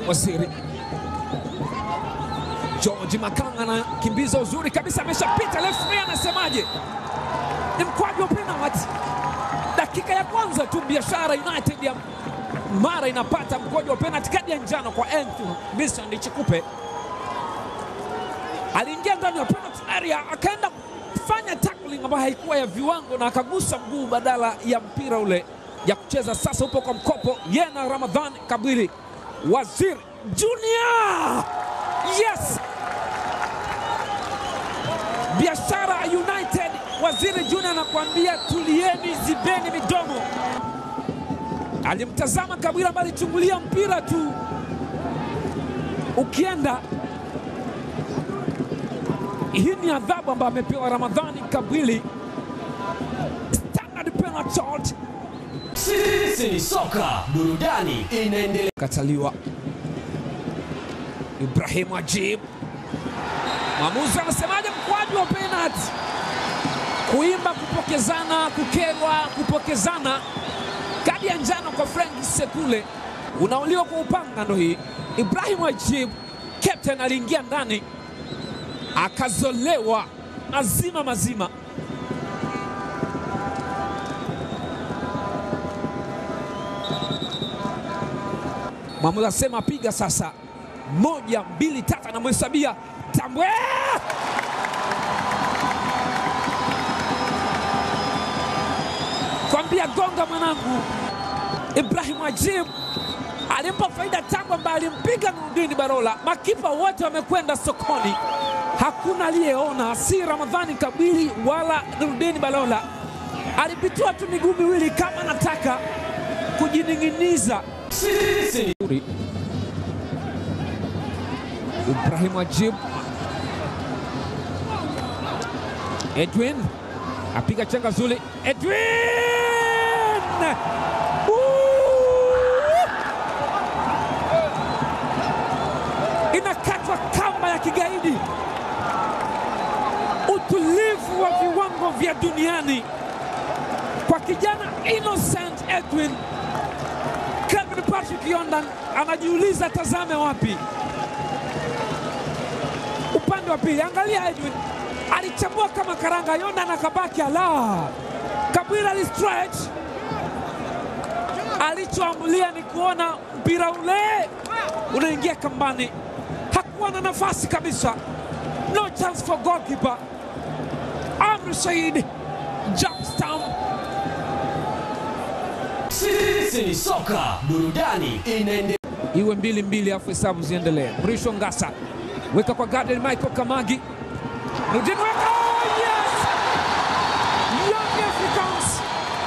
Waziri George Makanga anakimbiza uzuri kabisa, ameshapita. Referee anasemaje? Ni mkwaju wa penalty. Dakika ya kwanza tu Biashara United ya Mara inapata mkwaju wa penalty, kadi ya njano kwa Anthony Vincent Chikupe. Aliingia ndani ya penalty area akaenda kufanya tackling ambayo haikuwa ya viwango na akagusa mguu badala ya mpira ule ya kucheza. Sasa upo kwa mkopo yeye na Ramadhan Kabili, Waziri Junior. Yes, Biashara United, Waziri Junior anakuambia tulieni, zibeni midomo. Alimtazama Kabila ambaye alichungulia mpira tu ukienda. Hii ni adhabu ambayo amepewa Ramadhani Kabili, standard penalty shot. Sisi ni soka, burudani inaendelea. Kataliwa Ibrahim Ajib, mwamuzi anasemaje? Mkwaju wa penalty, kuimba, kupokezana, kukerwa, kupokezana. Kadi ya njano kwa Frank Sekule, unauliwa kwa upanga. Ndo hii Ibrahim Ajib, captain, aliingia ndani akazolewa mazima mazima. Mwamuzi asema piga sasa, moja mbili tatu, anamhesabia Tambwe. Kwambia gonga mwanangu. Ibrahim Ajib alimpa faida Tambwe ambaye alimpiga Nurudini Barola. Makipa wote wamekwenda sokoni, hakuna aliyeona, si Ramadhani Kabili wala Nurudini Barola. Alipitua tu miguu miwili kama anataka kujining'iniza. Sisi ni Ibrahim Ajib, Edwin apiga chenga zuri, Edwin Woo! inakatwa kamba ya kigaidi. Utulivu wa viwango vya duniani kwa kijana Innocent Edwin. Kevin Patrick Yondan anajiuliza tazame wapi upande wa pili. Angalia Edwin alichambua kama karanga, Yondan akabaki ala. Kabila ali stretch, alichoamulia ni kuona mpira ule unaingia kambani. Hakuwa na nafasi kabisa, no chance for goalkeeper Amri Said jump stamp sisi ni soka, burudani inaendelea. iwe mbili mbili, afu hesabu ziendelee. Mrisho Ngasa weka kwa Gadiel Michael Kamagi, Nurdin weka, oh yes! Young Africans,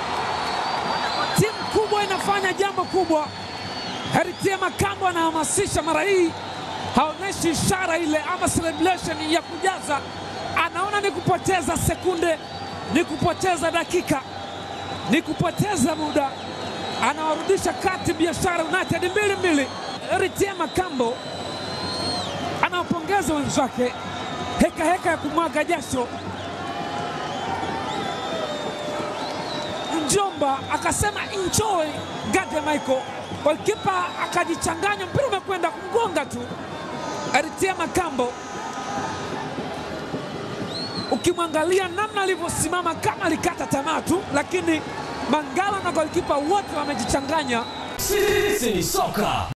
timu kubwa inafanya jambo kubwa. Heritie Makambo anahamasisha mara hii, haonyeshi ishara ile ama celebration ya kujaza, anaona ni kupoteza sekunde, ni kupoteza dakika, ni kupoteza muda anawarudisha kati Biashara United mbili mbili. Ritie Makambo anawapongeza wenzake, heka heka ya kumwaga jasho. Njomba akasema enjoy Gade Michael, golikipa akajichanganya, mpira umekwenda kumgonga tu Ritie Makambo. Ukimwangalia namna alivyosimama kama alikata tamaa tu, lakini Mangala na golikipa wote wamejichanganya. Sisi ni soka,